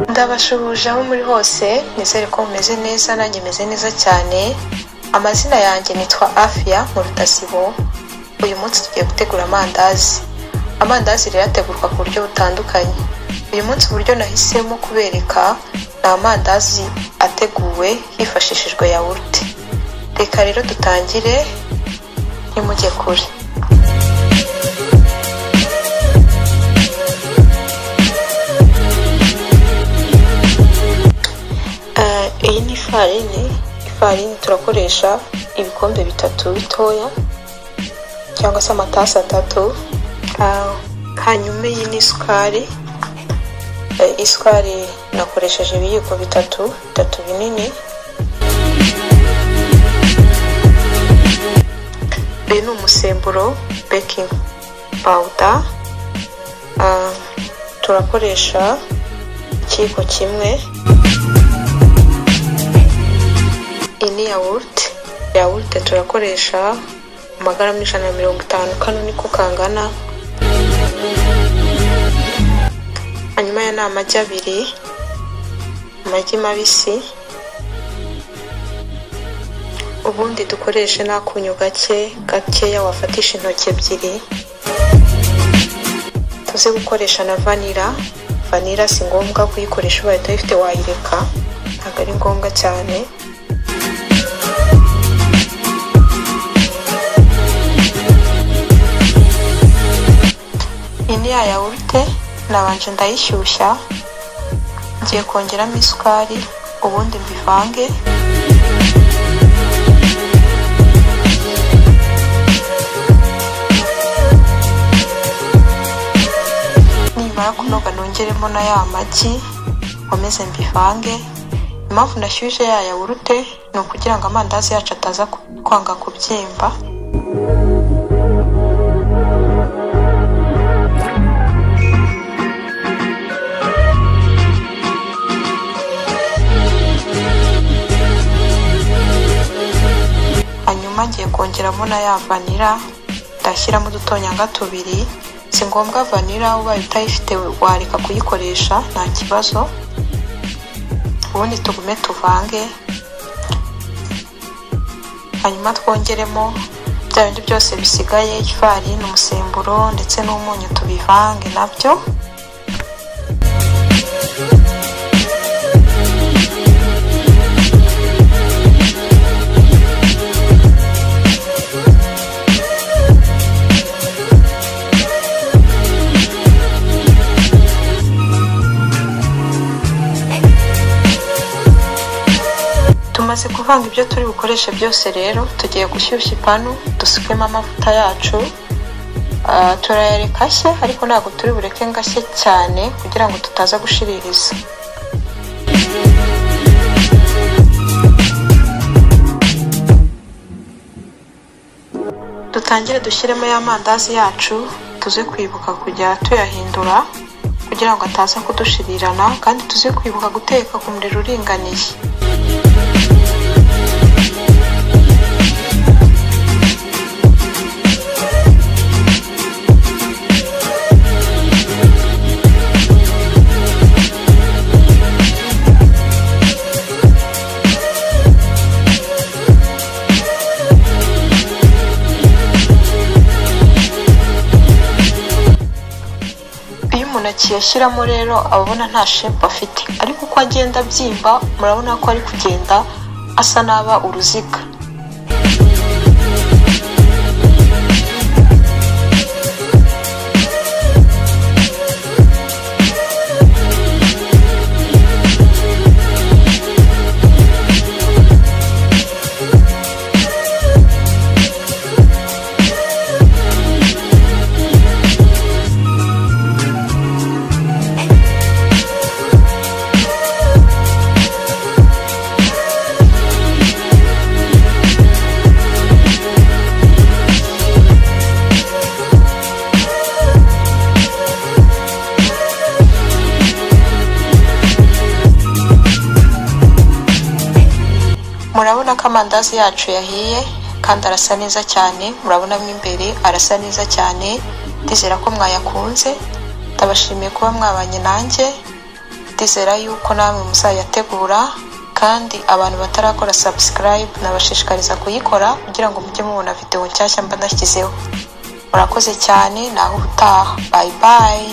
Ndabashuhuje aho muri hose nizere ko mumeze neza nanjye meze neza cyane amazina yanjye nitwa Afia mu Rutasibo uyu munsi tugiye gutegura amandazi amandazi rero ategurwa ku buryo butandukanye uyu munsi uburyo nahisemo kubereka ni amandazi ateguwe hifashishijwe yawurute reka rero dutangire ntimujye kure Eh, iyi ni ifarini ifarini turakoresha ibikombe bitatu bitoya cyangwa se amatasi atatu Ah, hanyuma iyi ni isukari Eh, isukari nakoresheje ibiyiko bitatu bitatu binini uyu ni umusemburo baking powder Ah, turakoresha ikiyiko kimwe iyi ni yawurute yawurute turakoresha amagarama ijana na mirongo itanu kano niko kangana hanyuma ya ni amagi abiri amagi mabisi ubundi dukoreshe n'akunyu gake gakeya wafatisha intoki ebyiri tuze gukoresha na vanira vanira si ngombwa kuyikoresha ubaye utayifite wayireka ntabwo ari ngombwa cyane iyi ni ya yawurute nabanje ndayishyushya ngiye kongeramo isukari ubundi mbivange nimara kunoga nongeremo na ya magi nkomeze mbivange impamvu nashyushye ya yawurute ni ukugira ngo amandazi yacu ataza ku- kwanga kubyimba hanyuma ngiye kongeramo na ya vanira ndashyiramo udutonyanga tubiri si ngombwa vanira ubaye utayifite wareka kuyikoresha nta kibazo ubundi tugume tuvange hanyuma twongeremo bya bindi byose bisigaye ifarini umusemburo ndetse n'umunyu tubivange nabyo tumaze kuvanga ibyo turi bukoreshe byose rero tugiye gushyushya ipanu dusukemo amavuta yacu Ah, turayareka ashye ariko ntabwo turi bureke ngo ashye cyane kugira ngo tutaza gushiririza dutangire dushyiremo ya mandazi yacu tuze kwibuka kujya tuyahindura kugira ngo ataza kudushirirana kandi tuze kwibuka guteka ku muriro uringaniye iyo umuntu akiyashyiramo rero aba abona nta shepu afite ariko uko agenda abyimba murabona ko ari kugenda asa n'aba uruziga murabona ko amandazi yacu yahiye kandi arasa neza cyane murabona mo imbere arasa neza cyane ndizera ko mwayakunze ndabashimiye kuba mwabanye nanjye ndizera yuko namwe muzayategura kandi abantu batarakora subscribe nabashishikariza kuyikora kugira ngo mujye mubona video nshyashya mba nashyizeho murakoze cyane naho utaha bye bye